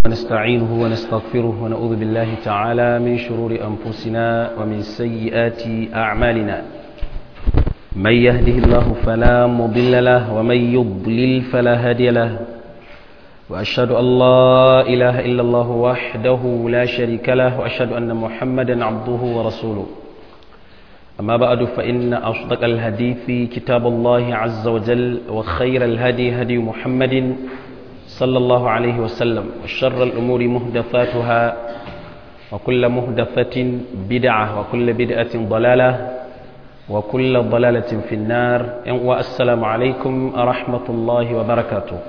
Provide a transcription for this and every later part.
ونستعينه ونستغفره ونعوذ بالله تعالى من شرور أنفسنا ومن سيئات أعمالنا من يهده الله فلا مضل له ومن يضلل فلا هادي له وأشهد أن لا إله إلا الله وحده لا شريك له وأشهد أن محمدا عبده ورسوله أما بعد فإن أصدق الحديث كتاب الله عز وجل وخير الهدي هدي محمد صلى الله عليه وسلم وشر الأمور مهدفاتها وكل مهدفة بدعة وكل بدعة ضلالة وكل ضلالة في النار والسلام عليكم ورحمة الله وبركاته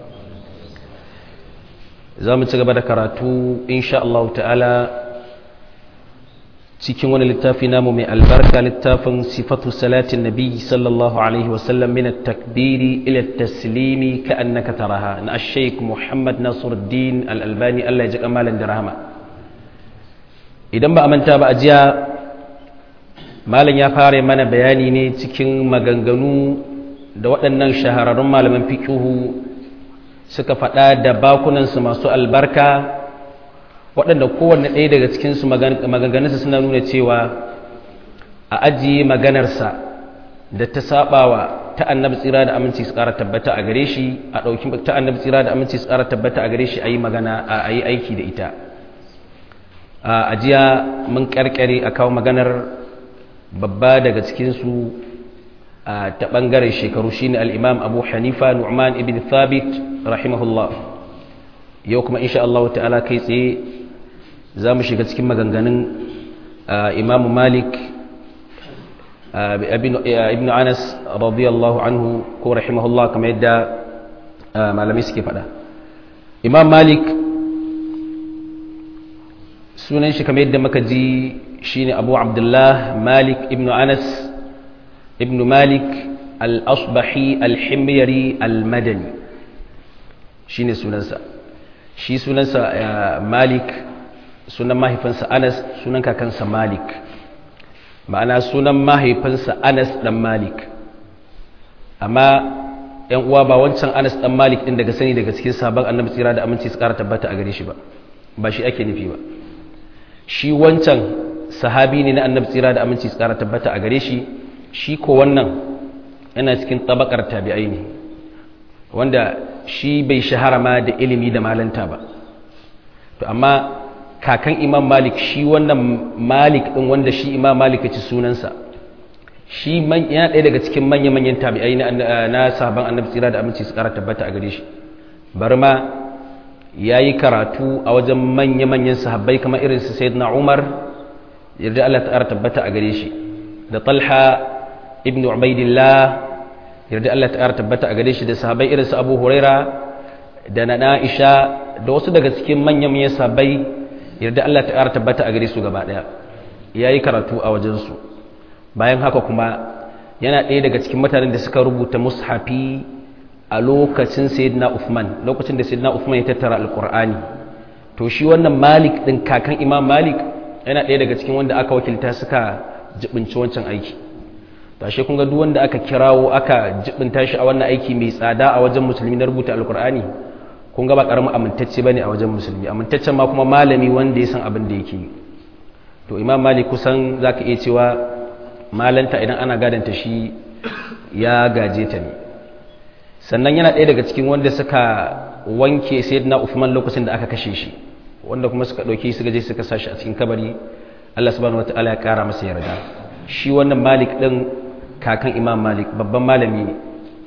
زامن تقبل كراتو إن شاء الله تعالى cikin wani littafi namu mai albarka littafin sifatu salatin nabi sallallahu alaihi wasallam min at-takbiri ila at-taslimi ka annaka taraha na ash-shaykh Muhammad Nasiruddin al-Albani Allah ya ji kamalan da rahama idan ba a manta ba a jiya malam ya fara mana bayani ne cikin maganganu da waɗannan shahararrun malaman fiqhu suka faɗa da bakunansu masu albarka waɗanda kowanne ɗaya daga cikinsu maganganunsa suna nuna cewa a ajiye maganarsa da ta sabawa ta annabi tsira da aminci su ƙara tabbata a gare shi a ɗauki ta annabi tsira da aminci su ƙara tabbata a gare shi a yi magana a yi aiki da ita a ajiya mun ƙarƙare a kawo maganar babba daga cikinsu ta ɓangaren shekaru shine al'imam abu hanifa nu'man ibn thabit rahimahullah yau kuma insha Allah ta'ala kai tsaye za mu shiga cikin maganganun imamu malik ibn anas radiyallahu anhu ko rahimahullah kamar yadda malami suke fada imam malik sunan shi kamar yadda muka ji shine abu abdullah malik ibn anas ibn malik al-asbahi al-himyari al-madani shine sunansa shi sunansa malik sunan mahaifinsa anas sunan kakansa malik ma'ana sunan mahaifinsa anas dan malik amma yan uwa ba wancan anas dan malik din daga sani daga cikin sabon annabi tsira da aminci su kara tabbata a gare shi ba ba shi ake nufi ba shi wancan sahabi ne na annabi tsira da aminci su kara tabbata a gare shi shi ko wannan yana cikin tabakar tabi'ai ne wanda shi bai shahara ma da ilimi da malanta ba to amma kakan imam malik shi wannan malik din wanda shi imam malik ya ci sunansa shi yana ɗaya daga cikin manya-manyan tabi'ai na sahaban annabi tsira da aminci su ƙara tabbata a gare shi bari ma ya yi karatu a wajen manya-manyan sahabbai kamar irin su sayyidina umar yarda allah ta ƙara tabbata a gare shi da talha ibn ubaidillah yarda Allah ta ƙara tabbata a gare shi da sahabai irin su Abu Huraira da na Aisha da wasu daga cikin manyan manyan sahabai yarda Allah ta ƙara tabbata a gare su gaba ɗaya yayi karatu a wajen su bayan haka kuma yana ɗaya daga cikin mutanen da suka rubuta mushafi a lokacin Sayyidina Uthman lokacin da Sayyidina Uthman ya tattara Alƙur'ani to shi wannan Malik din kakan Imam Malik yana ɗaya daga cikin wanda aka wakilta suka jibinci wancan aiki tashe kun ga duk wanda aka kirawo aka jibinta shi a wannan aiki mai tsada a wajen musulmi na rubuta alkur'ani kun ga ba karamin amintacce bane a wajen musulmi amintaccen ma kuma malami wanda ya san abin da yake to imam malik kusan zaka iya cewa malanta idan ana gadanta shi ya gaje ta ne sannan yana ɗaya daga cikin wanda suka wanke sayyidina Uthman lokacin da aka kashe shi wanda kuma suka ɗauke suka je suka sa shi a cikin kabari Allah subhanahu wataala ya kara masa yarda shi wannan malik ɗin kakan imam malik babban malami ne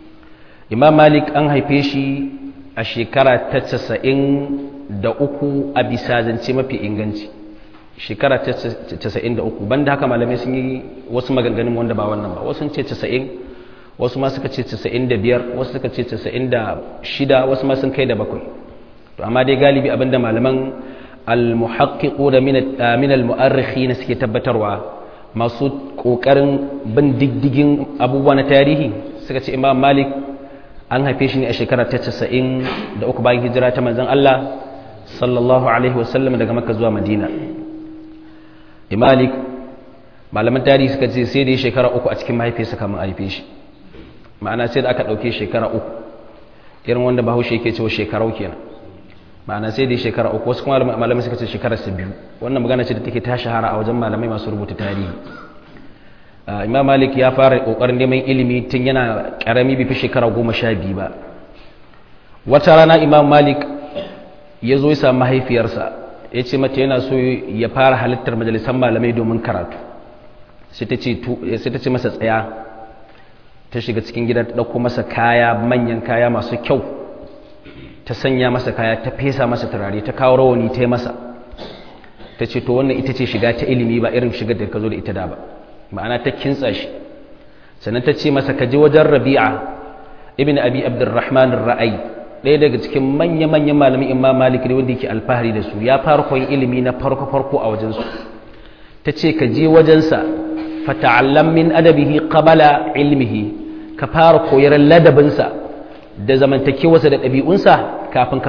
imam malik an haife shi a shekara ta casa'in da uku a bisa zance mafi inganci shekara ta casa'in da uku banda haka malamai sun yi wasu maganganun wanda ba wannan ba wasu ce casa'in wasu ma suka ce casa'in da biyar wasu suka ce casa'in da shida wasu ma sun kai da bakwai to amma dai galibi abinda malaman al-muhaqqiqu da min al-mu'arrikhi suke tabbatarwa masu ƙoƙarin bin diddigin abubuwa na tarihi suka ce imam malik an haife shi ne a shekara ta casa'in da uku bayan hijira ta manzan Allah sallallahu alaihi wasallam daga maka zuwa madina malik malaman tarihi suka ce sai da ya shekara uku a cikin mahaifiyarsa kamar haife shi ma'ana sai da aka ɗauke shekara uku irin wanda bahaushe yake cewa shekarau kenan ma'ana sai dai shekara uku wasu kuma malamai suka ce shekarar sa biyu wannan magana ce da take ta shahara a wajen malamai masu rubuta tarihi imam malik ya fara kokarin neman ilimi tun yana karami bai fi shekara goma sha biyu ba wata rana imam malik ya zo ya samu mahaifiyarsa ya ce mata yana so ya fara halittar majalisar malamai domin karatu sai ta ce masa tsaya ta shiga cikin gida ta ɗauko masa kaya manyan kaya masu kyau ta sanya masa kaya ta fesa masa turare ta kawo rawani ta yi masa ta ce to wannan ita ce shiga ta ilimi ba irin shigar da ka zo da ita da ba ma'ana ta kintsa shi sannan ta ce masa ka je wajen rabi'a ibn abi abdurrahman ra'ayi ɗaya daga cikin manya-manyan malamin imam malik ne wanda yake alfahari da su ya fara koyon ilimi na farko-farko a wajensu ta ce ka je wajensa fata'allam min adabihi qabala ilmihi ka fara koyar ladabinsa da zamantakewarsa da ɗabi'unsa kafin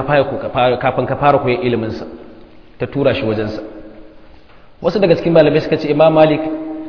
ka fara koyar iliminsa ta tura shi wajensa wasu daga cikin malamai suka ce imam malik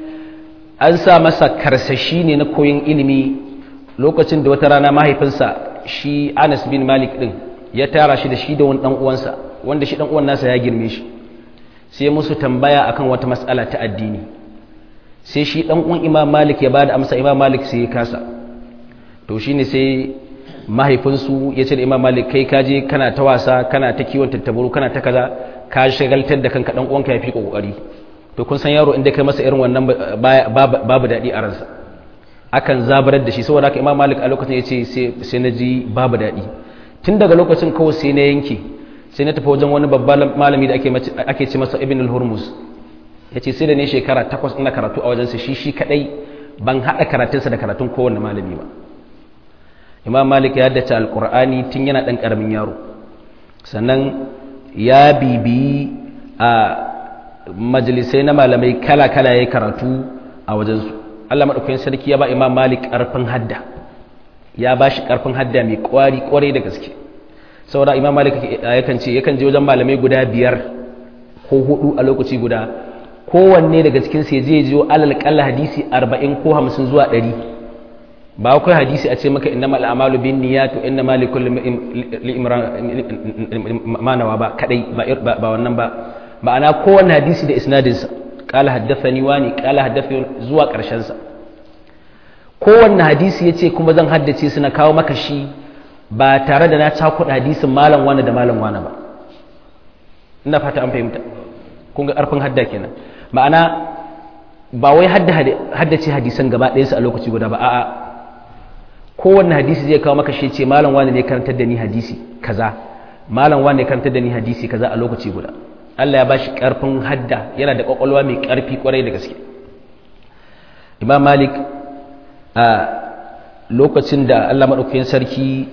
an sa masa karsashi ne na koyon ilimi lokacin da wata rana mahaifinsa shi anas bin malik din ya tara shi da shi da wani dan uwansa wanda shi dan uwan nasa ya girme shi sai musu tambaya akan wata matsala ta addini sai shi dan uwan imam malik ya bada amsa imam malik sai ya kasa to shine sai mahaifinsu ya ce da imam malik kai kaje kana ta wasa kana ta kiwon tattabaru kana ta kaza ka shagaltar da kanka dan uwanka ya fi kokari to kun san yaro inda kai masa irin wannan babu daɗi a ransa akan zabarar da shi saboda haka imam malik a lokacin ya ce sai na ji babu daɗi tun daga lokacin kawai sai na yanke sai na tafi wajen wani babban malami da ake ce masa ibn al-hurmus ya ce sai da ne shekara takwas ina karatu a wajensa shi shi kaɗai ban haɗa karatunsa da karatun kowane malami ba imam malik ya haddace alƙur'ani tun yana ɗan ƙaramin yaro sannan ya bibiyi a majalisai na malamai kala-kala ya karatu a wajensu Allah maɗaukakin sarki ya ba imam malik ƙarfin hadda ya ba shi ƙarfin hadda mai ƙwari ƙwarai da gaske saboda imam malik yakan ce yakan je wajen malamai guda biyar ko hudu a lokaci guda kowanne daga cikin sai je jiyo alal kalla hadisi arba'in ko hamsin zuwa ɗari ba kai hadisi a ce maka inna mal amalu bin niyyat wa inna malikul manawa ba kadai ba wannan ba ma'ana kowanne hadisi da isnadinsa kala haddathani wani kala haddathani zuwa karshen sa kowanne hadisi yace kuma zan haddace su na kawo maka shi ba tare da na cakuɗa hadisin malam wani da malam wani ba ina fata an fahimta kun ga ƙarfin hadda kenan ma'ana ba wai haddace hadisan gaba ɗayansu a lokaci guda ba a'a kowanne hadisi zai kawo maka shi ce malam wani ne karantar da ni hadisi kaza malam wani ne karantar da ni hadisi kaza a lokaci guda Allah ya bashi ƙarfin hadda yana da ƙwaƙwalwa mai ƙarfi ƙwarai da gaske imam malik a lokacin da Allah maɗaukakin sarki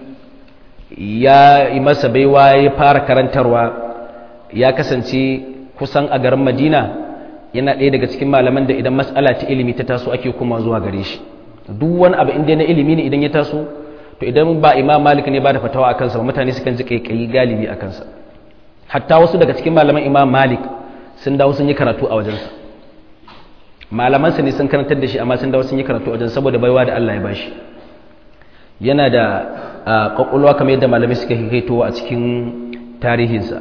ya yi masa baiwa ya fara karantarwa ya kasance kusan a garin madina yana ɗaya daga cikin malaman da idan matsala ta ilimi ta taso ake kuma zuwa gare shi duk wani abu inda na ilimi ne idan ya taso to idan ba imam malik ne ba da fatawa a kansa ba mutane sukan ji kaikayi galibi a kansa hatta wasu daga cikin malaman imam malik sun dawo sun yi karatu a wajensa malamansa ne sun karantar da shi amma sun dawo sun yi karatu a wajen saboda baiwa da allah ya bashi yana da ƙwaƙwalwa kamar yadda malamai suka hikaito a cikin tarihinsa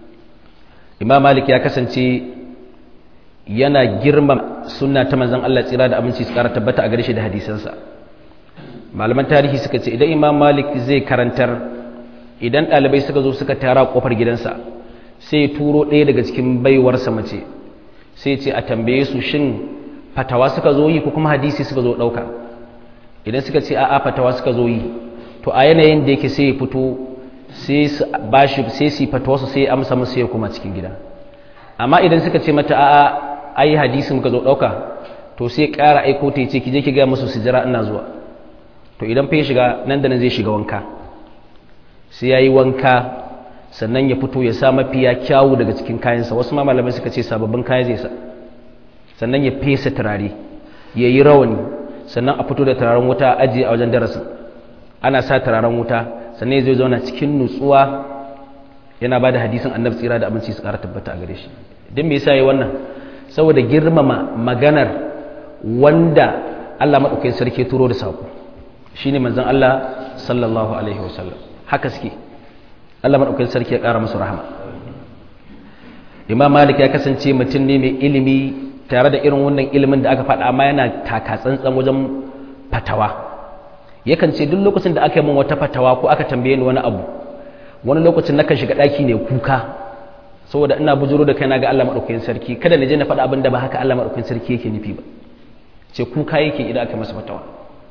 imam malik ya kasance yana girma suna ta manzan Allah tsira da abinci su ƙara tabbata a gare shi da hadisansa malaman tarihi suka ce idan imam malik zai karantar idan ɗalibai suka zo suka tara ƙofar gidansa sai turo ɗaya daga cikin baiwarsa mace sai ce a tambaye su shin fatawa suka zo yi ko kuma hadisi suka zo ɗauka idan suka ce a'a fatawa suka zo yi to a yanayin da yake sai ya fito sai su bashi sai su fatawa su sai amsa musu ya kuma cikin gida amma idan suka ce mata a'a ai hadisi muka zo dauka to sai ƙara aiko ta ce ki je ki ga musu su jira ina zuwa to idan fa ya shiga nan da nan zai shiga wanka sai yayi wanka sannan ya fito ya sa mafiya kyawu daga cikin kayansa wasu ma malamai suka ce sababbin kaya zai sa sannan ya fesa turare ya yi rawani sannan a fito da turaren wuta a ajiye a wajen darasin ana sa turaren wuta sannan ya zo zauna cikin nutsuwa yana ba da hadisin annabi tsira da abinci su ƙara tabbata a gare shi don me yasa yi wannan saboda girmama maganar wanda Allah maɗaukakin sarki turo da saƙo shine manzon Allah sallallahu alaihi wasallam haka suke Allah maɗaukakin sarki ya ƙara musu rahama imam malik ya kasance mutum ne mai ilimi tare da irin wannan ilimin da aka faɗa amma yana taka tsantsan wajen fatawa yakan ce duk lokacin da aka yi min wata fatawa ko aka tambaye ni wani abu wani lokacin nakan shiga ɗaki ne kuka saboda ina bujuro da kaina ga Allah maɗaukakin sarki kada na je na faɗa abin da ba haka Allah maɗaukakin sarki yake nufi ba ce kuka yake idan aka masa fatawa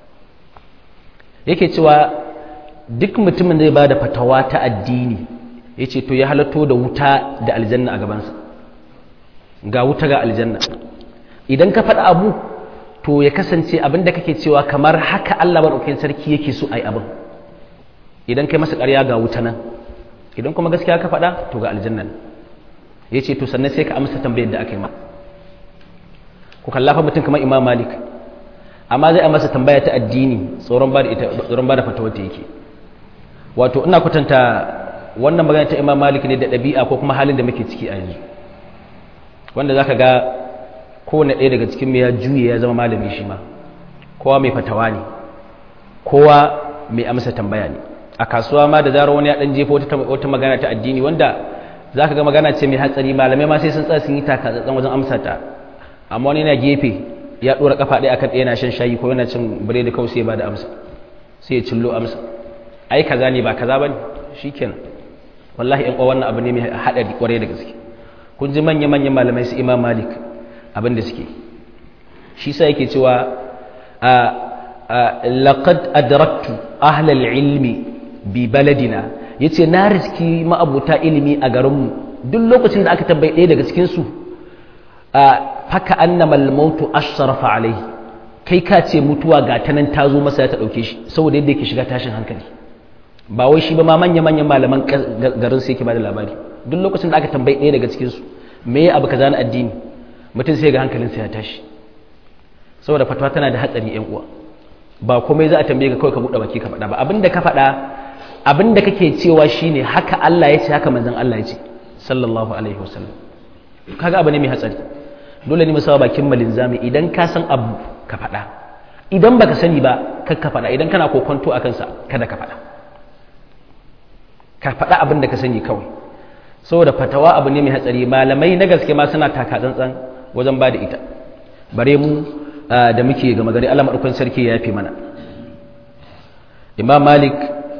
yake cewa duk mutumin da ya ba da fatawa ta addini ya ce to ya halatto da wuta da aljanna a gabansa ga wuta ga aljanna idan ka faɗa abu to ya kasance abin da kake cewa kamar haka Allah maɗaukakin sarki yake so a yi abin idan kai masa ƙarya ga wuta nan idan kuma gaskiya ka faɗa to ga aljanna ya ce to sannan sai ka amsa tambayar da aka yi ma ku kallafa mutum kamar imam malik amma zai a masa tambaya ta addini tsoron ba da fatawar ta yake wato ina kwatanta wannan magana ta imam malik ne da ɗabi'a ko kuma halin da muke ciki a yanzu wanda za ka ga kowane ɗaya daga cikin ya juye ya zama malami shi ma kowa mai fatawa ne kowa mai amsa tambaya ne a kasuwa ma da zarar wani ya ɗan jefa wata magana ta addini wanda za ka ga magana ce mai hatsari malamai ma sai sun tsaya sun yi takatsatsan wajen amsa ta amma wani yana gefe ya ɗora kafa ɗaya akan ɗaya na shan shayi ko yana cin biredi kawai sai ya ba da amsa sai ya cillo amsa ai kaza ne ba kaza bane shikenan wallahi in wannan abu ne mai hadari kwarai da gaske kun ji manya manyan malamai su Imam Malik abin da suke shi sa yake cewa laqad adraktu ahla ilmi bi baladina yace na riski ma'abuta ilimi a garinmu duk lokacin da aka tambaye ɗaya daga cikin su faka annama al-mautu ashrafa alaihi kai ka ce mutuwa ga ta nan ta zo masa ya ta dauke shi saboda yadda yake shiga tashin hankali ba wai shi ba ma manya-manyan malaman garin sai ke ba da labari duk lokacin da aka tambayi ɗaya daga cikinsu me ya abu kaza na addini mutum sai ga hankalinsa ya tashi saboda fatawa tana da hatsari yan uwa ba komai za a tambaye ka kawai ka buɗe baki ka faɗa ba abinda ka faɗa abinda kake cewa shine haka Allah ya ce haka manzon Allah ya ce sallallahu alaihi wasallam kaga abu ne mai hatsari dole ne mu sawa bakin malinzami idan ka san abu ka faɗa idan baka sani ba kar ka faɗa idan kana kokonto akan sa kada ka faɗa ka faɗa abin da ka sani kawai saboda fatawa abu ne mai hatsari malamai na gaske ma suna taka tsantsan wajen ba da ita bare mu da muke gama gari Allah maɗaukan sarki ya yafe mana imam malik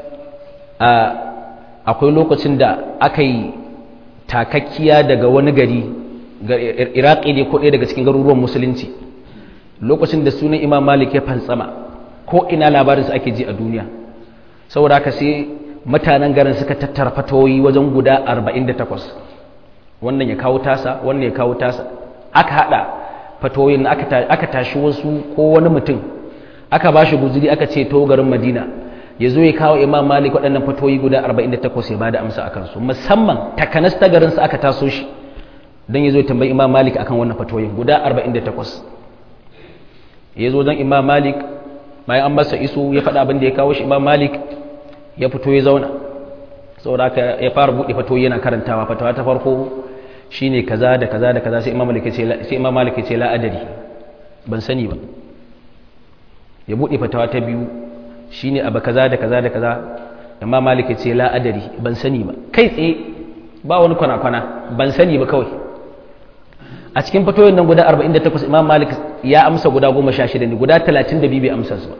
akwai lokacin da aka yi takakkiya daga wani gari iraki ne ko ɗaya daga cikin garuruwan musulunci lokacin da sunan imam malik ya fantsama ko ina labarinsa ake ji a duniya saboda haka sai mutanen garin suka tattara fatoyi wajen guda 48 wannan ya kawo tasa wannan ya kawo tasa aka hada fatoyin aka tashi wasu ko wani mutum aka ba shi guzuri aka ce to garin madina ya zo ya kawo imam malik waɗannan fatoyi guda 48 ya ba da amsa a kansu musamman takanas ta garinsa aka taso shi don ya zo ya tambayi imam malik akan wannan fatoyin guda 48 ya zo don imam malik bayan an masa iso ya faɗa abin da ya kawo shi imam malik ya fito ya zauna saboda haka ya fara buɗe fito yana karantawa fatawa ta farko shine kaza da kaza da kaza sai imam malik ce sai imam malik ce la adari ban sani ba ya buɗe fatawa ta biyu shine abu kaza da kaza da kaza imam malik ce la adari ban sani ba kai tsaye ba wani kwana kwana ban sani ba kawai a cikin fatoyin nan guda 48 imam malik ya amsa guda 16 ne guda 32 bai amsa su ba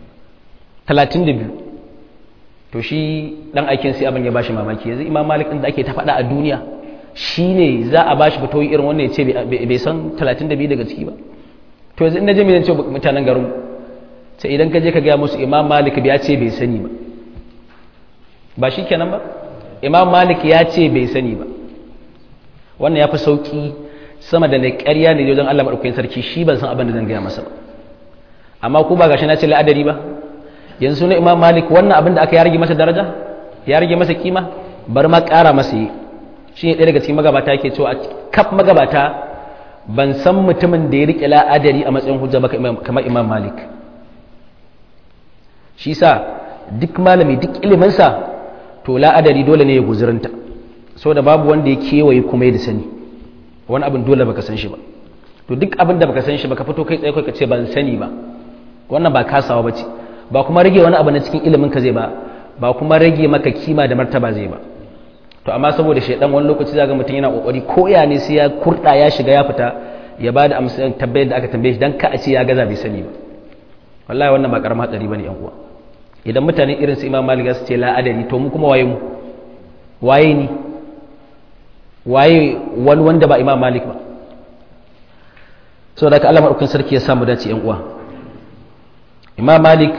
32 to shi dan aikin sai abin ya bashi mamaki yanzu imam malik din da ake ta faɗa a duniya shine za a bashi fitoyi irin wannan ya ce bai san 32 daga ciki ba to yanzu in na je mai ce mutanen garin sai idan ka je ka gaya musu imam malik ya ce bai sani ba ba shi kenan ba imam malik ya ce bai sani ba wannan ya fi sauki sama da na ƙarya ne wajen allah maɗaukakin sarki shi ban san abin da zan gaya masa ba amma ku ba gashi na ce la'adari ba yanzu na imam malik wannan abin da aka ya rage masa daraja ya rage masa kima bar ma ƙara masa yi shi ne ɗaya daga cikin magabata yake cewa kaf magabata ban san mutumin da ya riƙe la'adari a matsayin hujja ba kamar imam malik shi sa duk malami duk iliminsa to la'adari dole ne ya guzurinta da babu wanda ya kewaye kuma ya da sani wani abin dole baka san shi ba to duk abin da baka san shi baka fito kai tsaye kai ka ce ban sani ba wannan ba kasawa bace ba kuma rage wani abu na cikin ilimin ka zai ba ba kuma rage maka kima da martaba zai ba to amma saboda shaidan wani lokaci zaga mutum yana kokari ko ya ne sai ya kurda ya shiga ya fita ya bada amsa tabbayar da aka tambaye shi dan ka a ce ya gaza bai sani ba wallahi wannan ba karamin hatsari bane yan uwa idan mutane irin su Imam Malik su ce la adari to mu kuma waye mu waye ni waye wani wanda ba Imam Malik ba saboda haka Allah madaukakin sarki ya samu dace yan uwa Imam Malik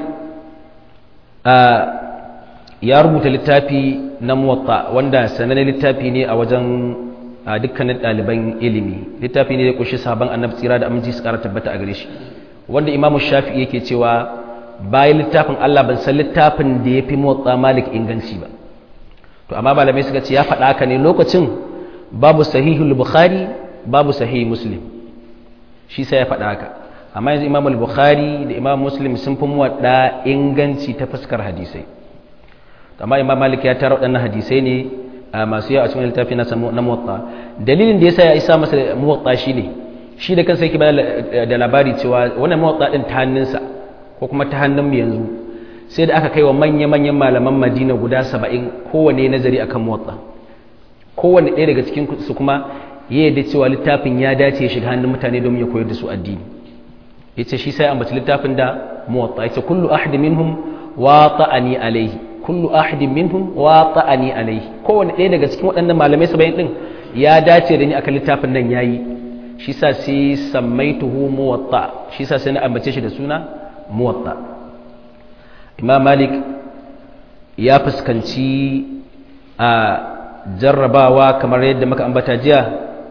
ya rubuta littafi na muwatta wanda sanannen littafi ne a wajen dukkanin ɗaliban ilimi littafi ne da kushi sabon annabi tsira da aminci su ƙara tabbata a gare shi wanda imamu shafi yake cewa bayan littafin allah ban san littafin da ya fi muwatta malik inganci ba to amma malamai suka ce ya faɗa haka ne lokacin babu sahihul bukhari babu sahih muslim shi sai ya faɗa haka amma yanzu imam al-bukhari da imam muslim sun fi muwadda inganci ta fuskar hadisai amma imam malik ya tara waɗannan hadisai ne masu yawa a cikin littafi na na muwatta dalilin da yasa ya isa masa muwatta shine shi da kansa yake bayar da labari cewa wannan muwatta din ta hannunsa ko kuma ta hannun mu yanzu sai da aka kai wa manya-manyan malaman madina guda saba'in kowane nazari akan muwatta kowane ɗaya daga cikin su kuma ya yadda cewa littafin ya dace ya shiga hannun mutane domin ya koyar da su addini yace shi sai ambaci littafin da muwatta yace kullu ahad minhum wata'ani alayhi kullu ahad minhum wata'ani alayhi kowanne ɗaya daga cikin waɗannan malamai saba'in din ya dace da ni akan littafin nan yayi shi sa sai sammaituhu muwatta shi sa sai na ambace shi da suna muwatta imam malik ya fuskanci a jarrabawa kamar yadda muka ambata jiya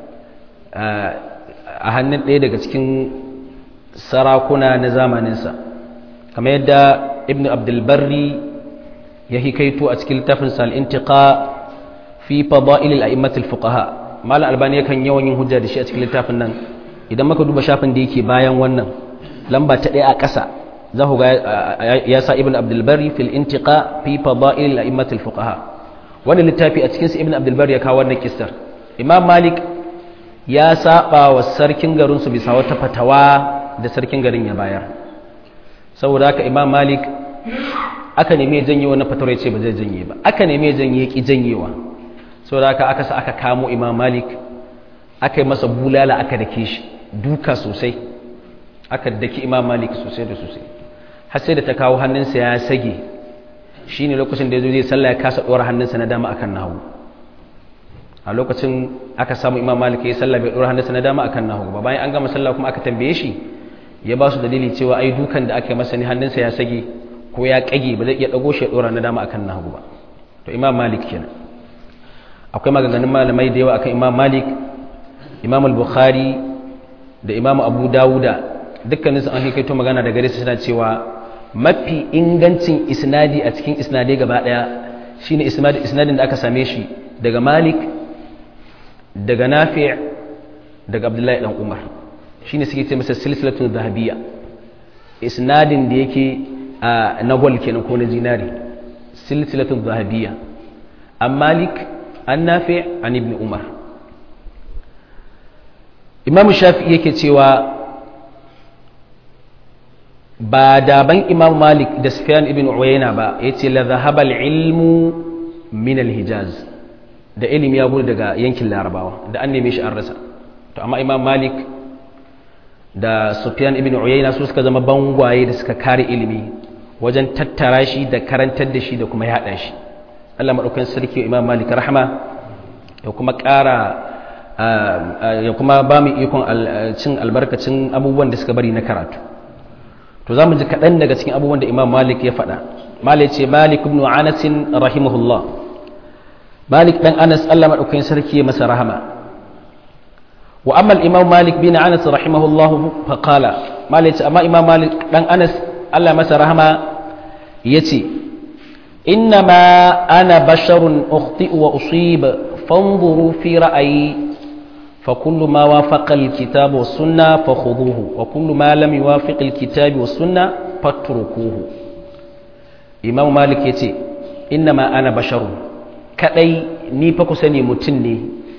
a hannun ɗaya daga cikin sarakuna na zamaninsa kamar yadda ibn abdulbarri ya hikaito a cikin littafin al'intiƙa fi fada'il al'immatul fuqaha malam albani yakan yawan yin hujja da shi a cikin littafin nan idan maka duba shafin da yake bayan wannan lamba ta ɗaya a ƙasa za ku ga ya sa ibn abdulbarri fil intiqa fi fada'il al'immatul fuqaha wannan littafi a cikinsa ibn abdulbarri ya kawo wannan kistar imam malik ya saba wa sarkin garinsu bisa wata fatawa da sarkin garin ya bayar saboda haka imam malik aka neme janye wani fatawar ya ce ba zai janye ba aka neme janye ki janyewa saboda haka aka sa aka kamo imam malik aka yi masa bulala aka dake shi duka sosai aka daki imam malik sosai da sosai har sai da ta kawo hannunsa ya sage shine lokacin da ya zo zai sallah ya kasa ɗora hannunsa na dama akan nahu a lokacin aka samu imam malik ya sallah bai ɗora hannunsa na dama akan nahu ba bayan an gama sallah kuma aka tambaye shi ya ba su dalili cewa ai dukan da aka yi masa ni hannunsa ya sage ko ya kage ba zai iya ɗago shi ya ɗora na dama akan nahu ba to imam malik kenan akwai maganganun malamai da yawa akan imam malik imam al-bukhari da imam abu dawuda dukkanin su an hikaito magana da gare su suna cewa mafi ingancin isnadi a cikin isnadai gaba daya shine isnadin da aka same shi daga malik daga nafi' daga abdullahi dan umar shine suke ce masa silsilatun zahabiyya isnadin da yake na gol kenan ko na zinari silsilatun zahabiyya an malik an nafi' an ibn umar imam shafi'i yake cewa ba daban imam malik da sufyan ibn uyayna ba yace la dhahaba ilmu min al-hijaz da ilimi ya gudu daga yankin larabawa da an neme shi an rasa to amma imam malik da sufyan ibn uyayna su suka zama bangwaye da suka kare ilimi wajen tattara shi da karantar da shi da kuma yada shi Allah madaukakin sarki imam malik rahma ya kuma ƙara ya kuma ba mu ikon cin albarkacin abubuwan da suka bari na karatu to za mu ji kaɗan daga cikin abubuwan da imam malik ya faɗa malik ce malik ibn anas rahimahullah malik dan anas Allah madaukakin sarki ya masa rahama wa amma al-imam malik bin anas rahimahullah fa qala malik ce amma imam malik dan anas Allah masa rahama yace إنما أنا بشر أخطئ وأصيب فانظروا في رأيي فكل ما وافق الكتاب والسنة فخذوه وكل ما لم يوافق الكتاب والسنة فاتركوه إمام مالك يتي إنما أنا بشر كأي ني فكسني متني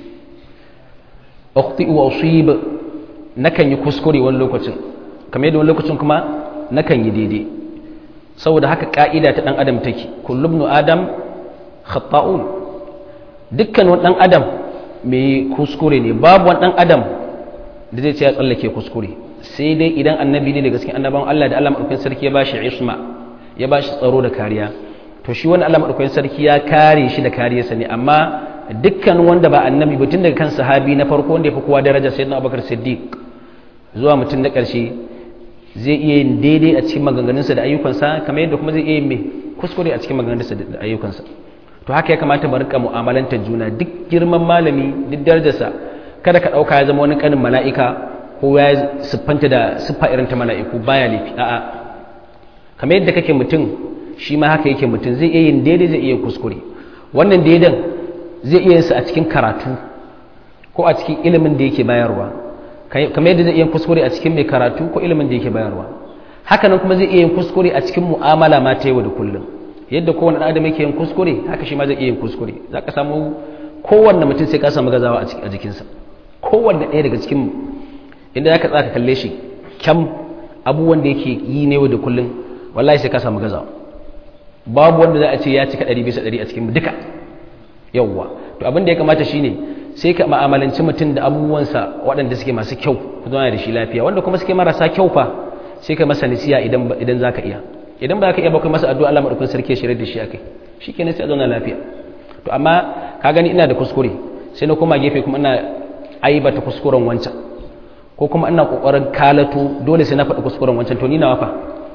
أخطئ وأصيب نكن يكسكري واللوكتن كما يدون اللوكتن كما نكن يديدي saboda haka ka'ida ta dan adam take kullum nu adam khata'un dukkan wani dan adam mai kuskure ne babu wani dan adam da zai ce ya tsallake kuskure sai dai idan annabi ne daga cikin annabawan Allah da Allah madaukakin sarki ya bashi isma ya bashi tsaro da kariya to shi wani Allah madaukakin sarki ya kare shi da kariyarsa ne amma dukkan wanda ba annabi ba tun daga kan sahabi na farko wanda ya fi kowa daraja sayyidina Abubakar Siddiq zuwa mutum na ƙarshe zai iya yin daidai a cikin maganganunsa da ayyukansa kamar yadda kuma zai iya yin mai kuskure a cikin maganganunsa da ayyukansa to haka ya kamata mu rika mu'amalanta juna duk girman malami duk darajarsa kada ka ɗauka ya zama wani ƙanin mala'ika ko ya siffanta da siffa irin ta mala'iku baya laifi a'a kamar yadda kake mutum shi ma haka yake mutum zai iya yin daidai zai iya kuskure wannan daidan zai iya yin sa a cikin karatu ko a cikin ilimin da yake bayarwa kamar yadda zai iya kuskure a cikin mai karatu ko ilimin da yake bayarwa hakanan kuma zai iya yin kuskure a cikin mu'amala ma ta yau da kullum yadda kowane ɗan adam yake yin kuskure haka shi ma zai iya yin kuskure za ka samu kowanne mutum sai ka samu gazawa a jikinsa kowanne ɗaya daga cikin inda za ka tsaka kalle shi kyam abubuwan da yake yi ne yau da kullum wallahi sai ka samu gazawa babu wanda za a ce ya cika ɗari bisa ɗari a cikin duka yawwa to abin da ya kamata shine sai ka ma'amalanci mutum da abubuwansa waɗanda suke masu kyau ku zauna da shi lafiya wanda kuma suke marasa kyau fa sai ka masa nisiya idan idan zaka iya idan ba ka iya ba kai masa addu'a Allah madaukakin sarki ya shirye da shi akai shikenan sai a zauna lafiya to amma ka gani ina da kuskure sai na koma gefe kuma ina aibata kuskuren wancan ko kuma ina kokarin kalato dole sai na faɗi kuskuren wancan to ni nawa fa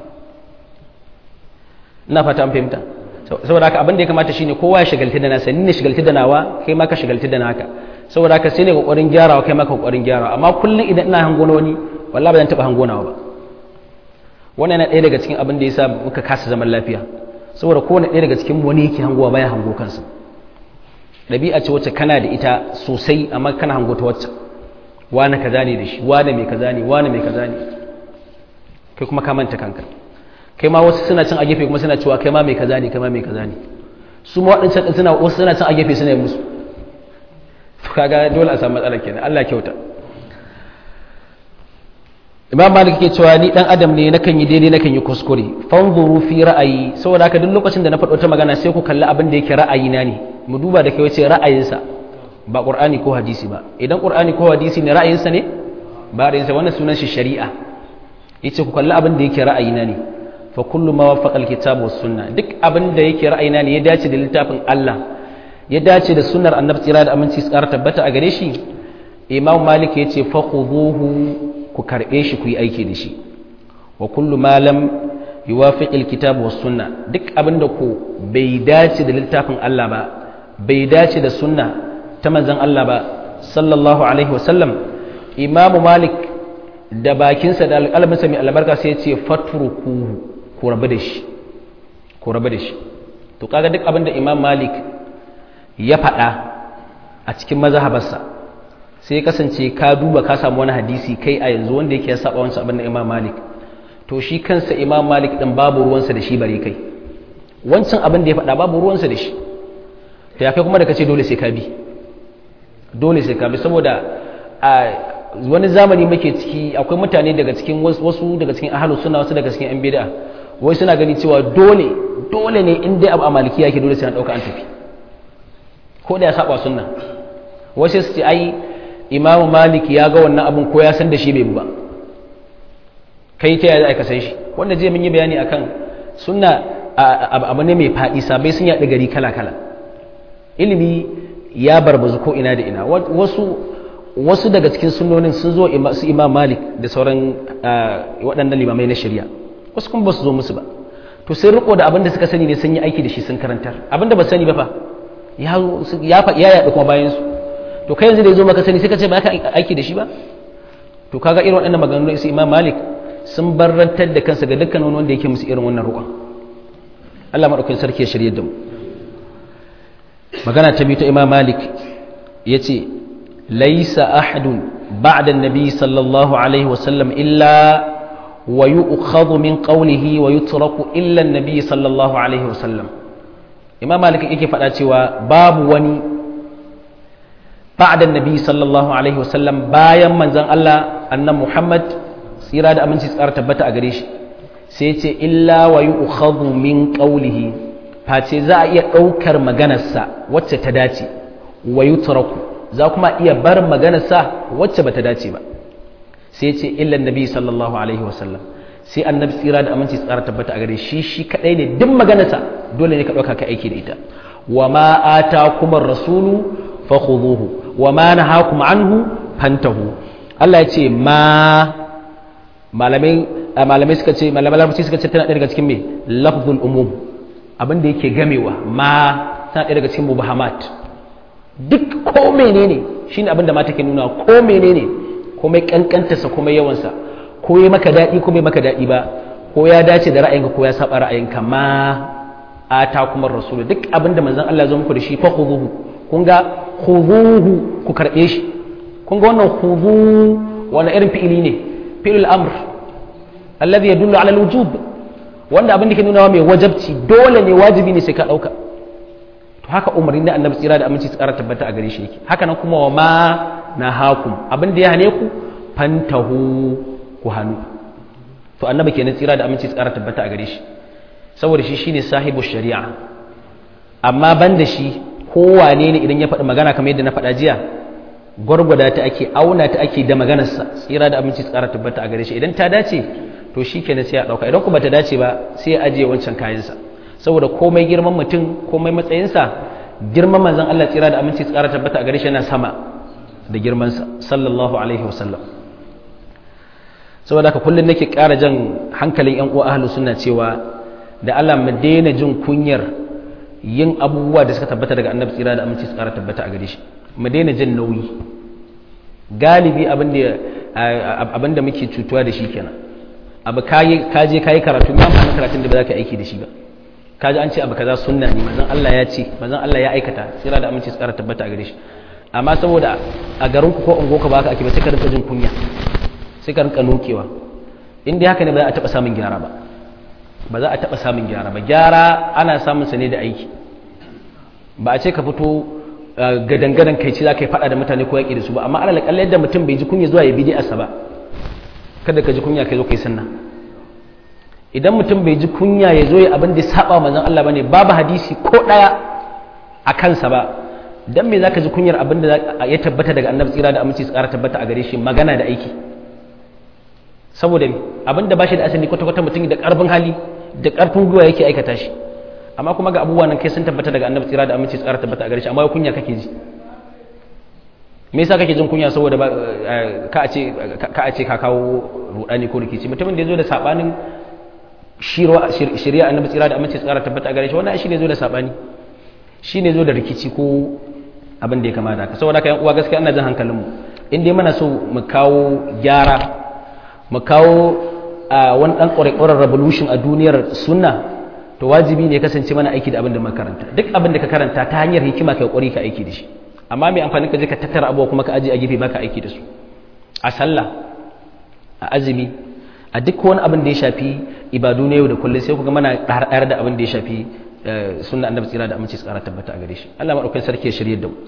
ina fata an fahimta saboda haka abin da ya kamata shine kowa ya shagalti da nasa ni ne shagalti da nawa kai ma ka shagalti da naka saboda haka sai ne kokarin gyarawa kai ma ka kokarin gyarawa amma kullum idan ina hango wani wallahi ba zan taba hango nawa ba wannan yana ɗaya daga cikin abin da yasa muka kasa zaman lafiya saboda kowane ɗaya daga cikin wani yake hangowa baya hango kansa ɗabi'a ce wacce kana da ita sosai amma kana hango ta wacce wane kaza ne da shi wane mai kaza ne wane mai kaza ne kai kuma ka manta kanka kai ma wasu suna cin a gefe kuma suna cewa kai ma mai kaza ne kai ma mai kaza ne su ma waɗancan ɗin suna wasu suna cin a gefe suna yi musu to kaga dole a samu matsala kenan Allah kyauta Imam Malik ke cewa ni dan adam ne nakan yi daidai nakan yi kuskure fanzuru fi ra'ayi saboda haka duk lokacin da na faɗo ta magana sai ku kalli abin da yake ra'ayina ne mu duba da kai wace ra'ayinsa ba Qur'ani ko hadisi ba idan Qur'ani ko hadisi ne ra'ayinsa ne ba ra'ayinsa wannan sunan shi shari'a yace ku kalli abin da yake ra'ayina ne fa kullu ma wafaqa alkitab was sunna duk abin da yake ra'ayina ne ya dace da littafin Allah ya dace da sunnar annabi tsira da aminci su ƙara tabbata a gare shi imam malik ya ce fa khuduhu ku karbe shi ku yi aiki da shi wa kullu ma lam yuwafiq alkitab was sunna duk abin da ku bai dace da littafin Allah ba bai dace da sunna ta manzon Allah ba sallallahu alaihi wa sallam imam malik da bakinsa da alƙalminsa mai albarka sai ya ce fatrukuhu ku rabu da shi ku rabu da shi to kaga duk abin da imam malik ya faɗa a cikin mazhabarsa sai kasance ka duba ka samu wani hadisi kai a yanzu wanda yake ya saba wancan abin da imam malik to shi kansa imam malik din babu ruwansa da shi bare kai wancan abin da ya faɗa babu ruwansa da shi to ya kai kuma da kace dole sai ka bi dole sai ka bi saboda a wani zamani muke ciki akwai mutane daga cikin wasu daga cikin ahlus sunna wasu daga cikin yan bid'a wai suna gani cewa dole dole ne in dai abu a maliki yake dole sai an dauka an tafi ko da ya saba sunna wasu su ce ai imamu malik ya ga wannan abun ko ya san da shi bai ba kai ta yaya ka san shi wanda zai mun yi bayani akan sunna abu ne mai faɗi sabai sun yaɗa gari kala kala ilimi ya barbazu ko ina da ina wasu wasu daga cikin sunnonin sun zo su imam malik da sauran waɗannan limamai na shari'a wasu kuma ba su zo musu ba to sai riko da abin da suka sani ne sun yi aiki da shi sun karantar abin da ba sani ba fa ya ya yaɗu kuma bayan su to kai yanzu da ya zo maka sani sai ka ce ba ka aiki da shi ba to kaga irin waɗannan maganganun su imam malik sun barrantar da kansa ga dukkan wani wanda yake musu irin wannan roƙon Allah maɗaukakin sarki ya shirye da mu magana ta biyu ta imam malik ya ce laisa ahadun ba'da nabi sallallahu alaihi wasallam illa wa yu'khadhu min qawlihi wa yutraku illa nabi sallallahu alaihi wasallam imam malik yake faɗa cewa babu wani ba'da nabi sallallahu alaihi wasallam bayan manzon Allah annan Muhammad tsira da aminci tsara tabbata a gare shi sai ce illa wa yu'khadhu min qawlihi face za a iya ɗaukar maganarsa wacce ta dace wa yutraku za kuma iya bar maganar sa wacce bata dace ba sai ce illa nabi sallallahu alaihi wasallam sai annabi tsira da aminci tsara tabbata a gare shi shi kadai ne duk maganarsa dole ne ka dauka ka aiki da ita wa ma atakum ar-rasulu fakhudhuhu wa ma nahakum anhu fantahu Allah ya ce ma malamai malamai suka ce malamai larabci suka ce tana ɗaya daga cikin me lafzul umum abin da yake gamewa ma tana ɗaya daga cikin mubahamat duk ko menene shine abin da ma take nuna ko menene komai kankantarsa komai yawansa ko ya maka daɗi ko bai maka daɗi ba ko ya dace da ra'ayinka ko ya saba ra'ayinka ma ata kuma rasulu duk abin da manzon Allah ya zo muku da shi fa khuduhu kun ga khuduhu ku karɓe shi kun ga wannan khudu wani irin fi'ili ne fi'il amr alladhi yadullu ala al-wujub wanda abin da ke nuna mai wajabci dole ne wajibi ne sai ka dauka to haka umarni na annabi tsira da aminci tsara tabbata a gare shi yake haka nan kuma wa ma nahakum abin da ya hane ku fantahu ku hannu to annabi kenan tsira da aminci tsara tabbata a gare shi saboda shi shine sahibu shari'a amma ban da shi kowane ne idan ya faɗi magana kamar yadda na faɗa jiya gwargwada ta ake auna ta ake da maganarsa tsira da aminci tsara tabbata a gare shi idan ta dace to shi kenan sai ya ɗauka idan kuma ta dace ba sai ya ajiye wancan kayansa saboda komai girman mutum komai matsayinsa girman manzon Allah tsira da aminci tsara tabbata a gare shi yana sama da girmansa sallallahu alaihi wasallam saboda haka kullum nake ƙara jan hankalin yan uwa ahlus sunna cewa da Allah mu daina jin kunyar yin abubuwa da suka tabbata daga annabi tsira da aminci tsara tabbata a gare shi mu daina jin nauyi galibi abin da muke cutuwa da shi kenan abu kaje kayi karatu ma amfani karatun da ba za ka aiki da shi ba kaji an ce abu kaza sunna ne manzon Allah ya ce manzon Allah ya aikata tsira da aminci tsara tabbata a gare shi amma saboda a garin ku ko ungo ka baka ake ba sai ka rinka jin kunya sai ka rinka nokewa in dai haka ne ba za a taba samun gyara ba ba za a taba samun gyara ba gyara ana samun sa ne da aiki ba a ce ka fito gadangadan kai ce za ka yi fada da mutane ko yaƙi da su ba amma alal kalle yadda mutum bai ji kunya zuwa ya bi asa ba kada ka ji kunya kai zo kai sunna idan mutum bai ji kunya ya zo ya abin da ya saba manzon Allah bane babu hadisi ko daya a kansa ba dan me zaka ji kunyar abin da ya tabbata daga annabi tsira da aminci tsara tabbata a gare shi magana da aiki saboda abin da bashi da asali kwata kwata mutum da karfin hali da karfin gwiwa yake aikata shi amma kuma ga abubuwan nan kai sun tabbata daga annabi tsira da aminci tsara tabbata a gare shi amma kunya kake ji me yasa kake jin kunya saboda ka a ce ka a ce ka kawo rudani ko rikici mutumin da yazo da sabanin shari'a annabi tsira da aminci tsara tabbata a gare shi wannan shi ne zo da sabani shi ne zo da rikici ko abin da ya kamata haka saboda haka yan uwa gaskiya ina jin hankalinmu in dai muna so mu kawo gyara mu kawo wani dan ƙwareƙwarar revolution a duniyar sunna to wajibi ne kasance mana aiki da abin da makaranta duk abin da ka karanta ta hanyar hikima kai ƙwari ka aiki da shi amma mai amfani ka je ka tattara abubuwa kuma ka aje a gefe baka aiki da su a sallah a azumi a duk wani abin da ya shafi ibadu na yau da kullum sai kuga mana ɗar da abin da ya shafi sunna annabi tsira da aminci tsara tabbata a gare shi Allah madaukakin sarki ya shirye da mu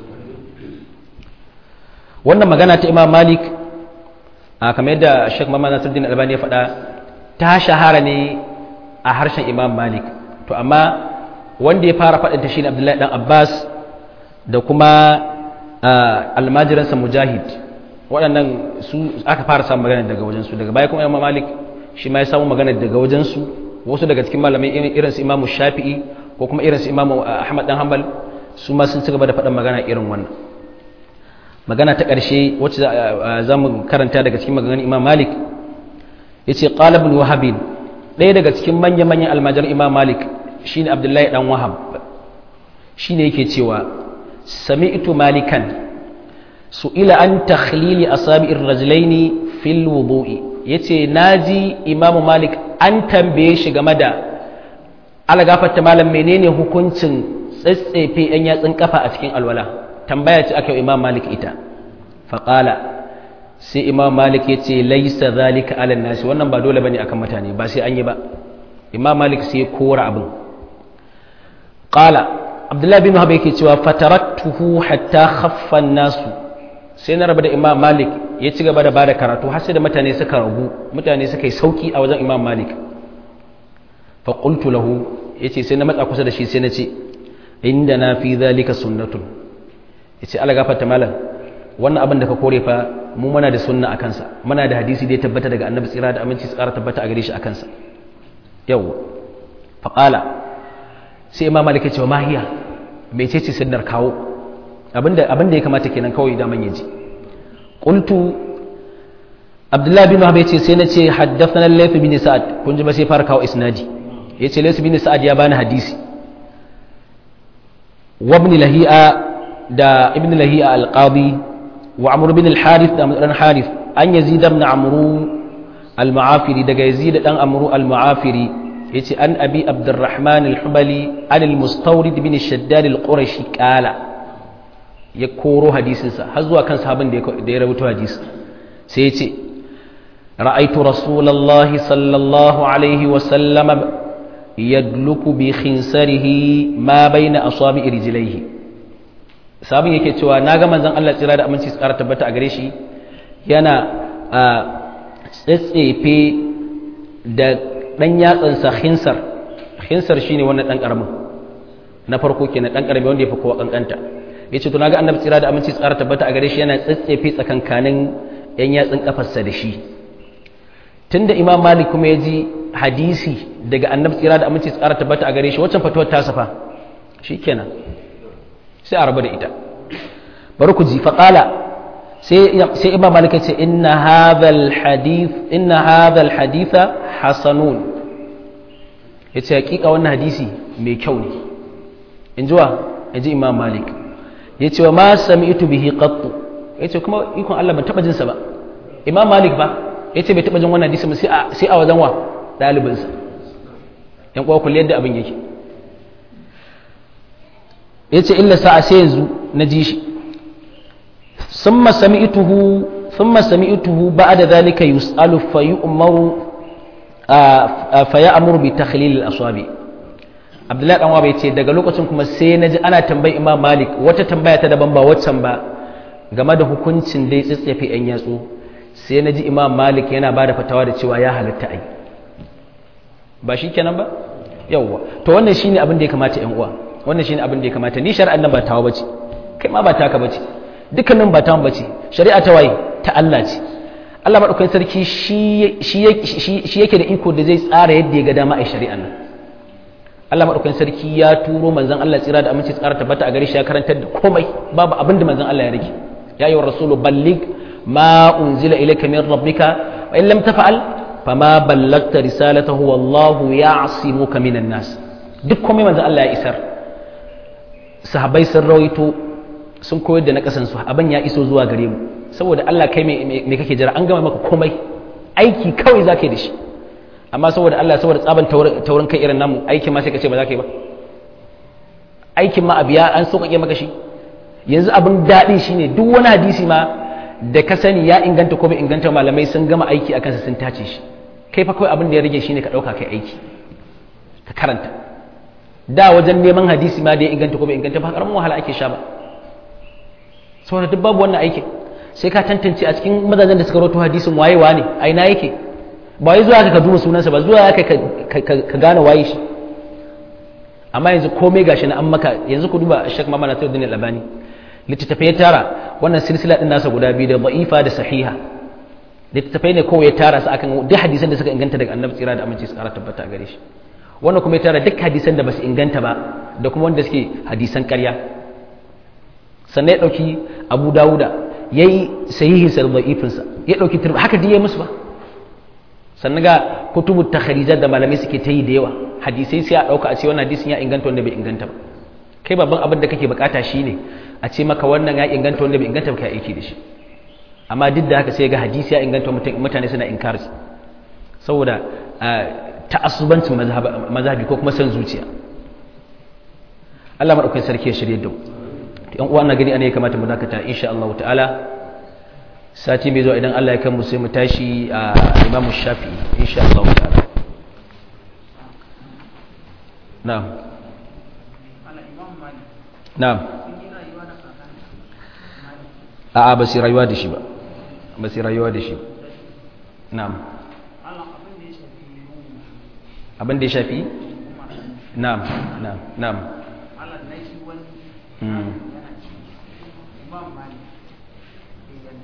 wannan magana ta Imam Malik a kamar yadda Sheikh Muhammad Nasiruddin Albani ya faɗa ta shahara ne a harshen Imam Malik to amma wanda ya fara faɗin ta shine Abdullahi dan Abbas da kuma almajiransa Mujahid waɗannan su aka fara samun magana daga wajensu daga baya kuma Imam Malik shi ma ya samu magana daga wajensu wasu daga cikin malamai irin su Imam Shafi'i ko kuma irin su Imam Ahmad dan Hanbal su ma sun ci gaba da faɗin magana irin wannan magana ta ƙarshe wacce za mu karanta daga cikin maganganun Imam Malik yace qala ibn Wahab ɗaya daga cikin manya-manyan almajar Imam Malik shine Abdullahi dan Wahab shine yake cewa sami'tu malikan su'ila an takhlili asabi'ir rajulaini fil wudu'i yace naji Imam Malik an tambaye shi game da alagafarta malam menene hukuncin tsatsefe yan yatsun kafa a cikin alwala tambaya ce aka yi Imam Malik ita faqala sai Imam Malik yace laisa zalika ala nasi wannan ba dole bane akan mutane ba sai an yi ba Imam Malik sai kora abin qala Abdullahi bin Wahab yake cewa fatarattuhu hatta khaffa nasu sai na raba da imam malik ya ci gaba da bada karatu har sai da mutane suka ragu mutane suka yi sauki a wajen imam malik fa qultu lahu yace sai na matsa kusa da shi sai na ce inda na fi zalika sunnatun yace Allah gafarta malam wannan abin da ka kore fa mu muna da sunna akan sa muna da hadisi da ya tabbata daga annabi tsira da aminci tsara tabbata a gare shi akan sa yawa fa qala sai imam malik ya ce ma hiya mecece sunnar kawo abinda abinda ya kamata kenan kawai da man yaji qultu abdullah bin wahab yace sai nace haddathana layth bin sa'ad kun ji ba sai fara kawo isnadi yace layth bin sa'ad ya bani hadisi wa ibn lahi'a da ibn lahi'a al-qadi wa amr bin al-harith da amr harith an yazid ibn amru al-mu'afiri daga yazid dan amru al-mu'afiri yace an abi abdurrahman al-hubali an al-mustawrid bin shaddad al-qurashi qala ya koro hadisinsa har zuwa kan sahabin da ya rubuta hadisi sai yace ra'aytu rasulullahi sallallahu alaihi wa sallam yadluku bi khinsarihi ma baina asabi rijlaihi sabin yake cewa naga manzon Allah tsira da aminci tsara tabbata a gare shi yana tsetsefe da dan yatsansa khinsar khinsar shine wannan dan karamin na farko kenan dan karami wanda ya fi kowa kankanta yace to naga annabi tsira da aminci tsara tabbata a gare shi yana tsetsefe tsakankanin yan yatsun kafarsa da shi tunda imam malik kuma ya ji hadisi daga annabi tsira da aminci tsara tabbata a gare shi waccan fatuwar ta safa shikenan sai a rabu da ita bari ku ji faqala sai sai imam malik ya ce inna hadhal hadith inna hadhal haditha hasanun yace hakika wannan hadisi mai kyau ne in ji wa in ji imam malik yace wa ma sami'tu bihi qattu yace kuma ikon Allah ban taba jin sa ba imam malik ba yace bai taba jin wannan hadisi sai a sai a wajen wa dalibin sa yan kwa kullu yadda abin yake yace illa sa'a sai yanzu na ji shi summa sami'tuhu thumma sami'tuhu ba'da dhalika yus'alu fa yu'maru fa ya'muru bi takhlil al-aswabi abdullahi dan wabe ce daga lokacin kuma sai na ji ana tambayi imam malik wata tambaya ta daban ba waccan ba game da hukuncin dai tsitsefe yan yatsu sai na ji imam malik yana ba da fatawa da cewa ya halatta ai ba shi kenan ba yawwa to wannan shine abin da ya kamata yan uwa wannan shine abin da ya kamata ni shari'an nan ba tawa bace kai ma ba taka bace dukkanin ba tawa bace shari'a ta waye ta Allah ce Allah madaukakin sarki shi shi yake da iko da zai tsara yadda ya ga dama a shari'an nan Allah maɗaukakin sarki ya turo manzon Allah tsira da aminci tsara tabbata a gare shi ya karantar da komai babu abin da manzon Allah ya rage ya yi wa rasulu ballig ma unzila ilayka min rabbika wa in lam tafa'al fama ballagta risalatahu wallahu ya'simuka minan nas duk komai manzon Allah ya isar sahabbai sun rawaito sun koyar da na kasan su abin ya iso zuwa gare mu saboda Allah kai me kake jira an gama maka komai aiki kawai zaka yi da shi amma saboda Allah saboda tsaban taurin kai irin namu aikin ma sai ka ce ba za ka yi ba aikin ma abiya an sauƙaƙe maka shi yanzu abin daɗi shine duk wani hadisi ma da ka sani ya inganta ko bai inganta malamai sun gama aiki a kansa sun tace shi kai fa kawai abin da ya rage shine ka ɗauka kai aiki ka karanta da wajen neman hadisi ma da ya inganta ko bai inganta ba karamin wahala ake sha ba saboda duk babu wannan aikin sai ka tantance a cikin mazajen da suka rawaito hadisin wayewa ne a ina yake ba wai zuwa ka duba sunansa ba zuwa ka gane waye shi amma yanzu komai gashi na an maka yanzu ku duba shek mama na tawdin al-albani littattafai ya tara wannan silsila din nasa guda biyu da da'ifa da sahiha littattafai ne kawai ya tara su akan duk hadisan da suka inganta daga annabi tsira da aminci su kara tabbata a gare shi wannan kuma ya tara duk hadisan da basu inganta ba da kuma wanda suke hadisan ƙarya sannan ya dauki abu dawuda yayi sahihin sa da da'ifinsa ya dauki turba haka dai ya musu ba sannan ga kutubu takharijat da malamai suke ta yi da yawa hadisai sai a dauka a ce wannan hadisin ya inganta wanda bai inganta ba kai babban abin da kake bukata shine a ce maka wannan ya inganta wanda bai inganta ba kai aiki da shi amma duk da haka sai ga hadisi ya inganta mutane suna inkari saboda ta'assubancin mazhabi ko kuma san zuciya Allah madaukakin sarki ya shirye da mu yan uwa na gani ana ya kamata mu dakata insha Allah ta'ala sati mai zuwa idan Allah ya kanmu sai mu tashi a imamu shafi insha Allah ta'ala na'am na'am a'a ba su rayuwa da shi ba ba su rayuwa da shi na'am abin da ya shafi na'am na'am na'am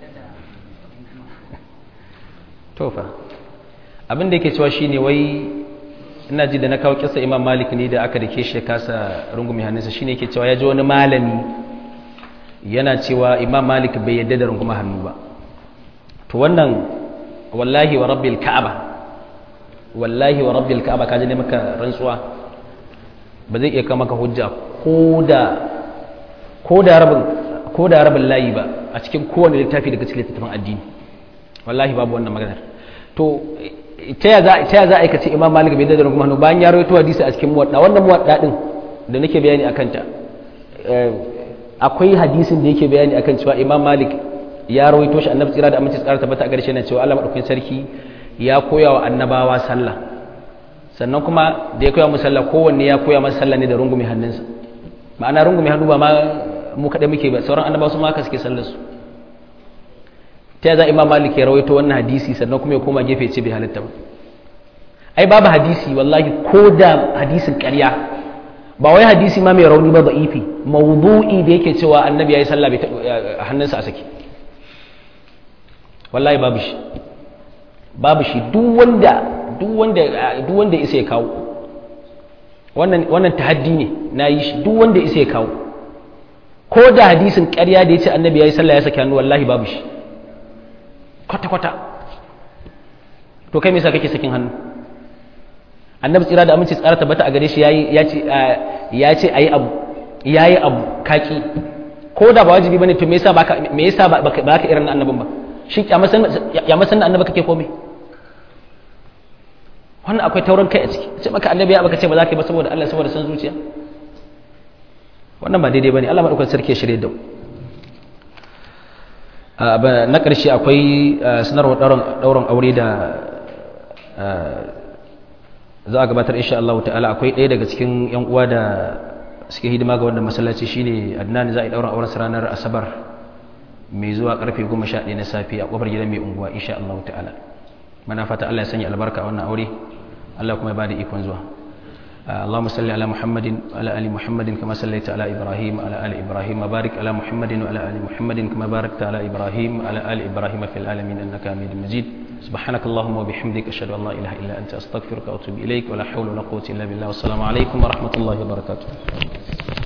tofa abin da yake cewa shine wai ina ji da na kawo kisa imam malik ne da aka dake shi kasa rungumi hannunsa shine yake cewa ya ji wani malami yana cewa imam malik bai yadda da runguma hannu ba to wannan wallahi wa rabbil ka'aba wallahi wa rabbil ka'aba kaje ne maka rantsuwa ba zai iya kama maka hujja ko da ko da rabin ko da rabin layi ba a cikin kowane littafi daga cikin littafin addini wallahi babu wannan maganar to ta ya za a aikace imam malik bai da runguma hannu bayan ya rawaito hadisi a cikin muwadda wannan muwadda din da nake bayani akan ta akwai hadisin da yake bayani akan cewa imam malik ya rawaito shi annabi tsira da aminci tsara tabbata a garshe na cewa Allah madaukakin sarki ya koya wa annabawa sallah sannan kuma da ya koya mu sallah kowanne ya koya masa sallah ne da rungume hannunsa ma'ana rungume hannu ba ma mu kaɗai muke ba sauran annabawa su ma haka suke sallar su ta za imam malik ya rawaito wannan hadisi sannan kuma ya koma gefe ce bai halitta ba ai babu hadisi wallahi ko da hadisin ƙarya ba wai hadisi ma mai rauni ba da'ifi mawdu'i da yake cewa annabi yayi sallah bai hannunsa a saki wallahi babu shi babu shi duk wanda duk wanda duk wanda isa ya kawo wannan wannan tahaddi ne na yi shi duk wanda isa ya kawo ko da hadisin ƙarya da ya ce annabi yayi sallah ya saki hannu wallahi babu shi kwata kwata to kai me yasa kake sakin hannu annabi tsira da aminci tsara tabbata a gare shi ya ce ya ce ayi abu yayi abu kaki ko da ba wajibi bane to me yasa baka me yasa baka irin annabin ba shi ya masan da annabi kake komai wannan akwai taurin kai a ciki ce maka annabi ya baka ce ba za ka yi ba saboda Allah saboda san zuciya wannan ba daidai bane Allah madaukakin sarki ya shirye da mu na ƙarshe akwai sanarwar ɗaurin aure da za a gabatar insha Allah ta'ala akwai ɗaya daga cikin yan uwa da suke hidima ga wannan masallaci shine Adnan za a yi ɗaurin auren ranar Asabar mai zuwa karfe 11 na safe a kofar gidan mai unguwa insha Allah ta'ala mana fata Allah ya sanya albarka a wannan aure Allah kuma ya bada ikon zuwa اللهم صل على محمد وعلى ال محمد كما صليت على ابراهيم وعلى ال ابراهيم وبارك على محمد وعلى ال محمد كما باركت على ابراهيم وعلى ال ابراهيم في العالمين انك حميد مجيد سبحانك اللهم وبحمدك اشهد ان لا اله الا انت استغفرك واتوب اليك ولا حول ولا قوه الا بالله والسلام عليكم ورحمه الله وبركاته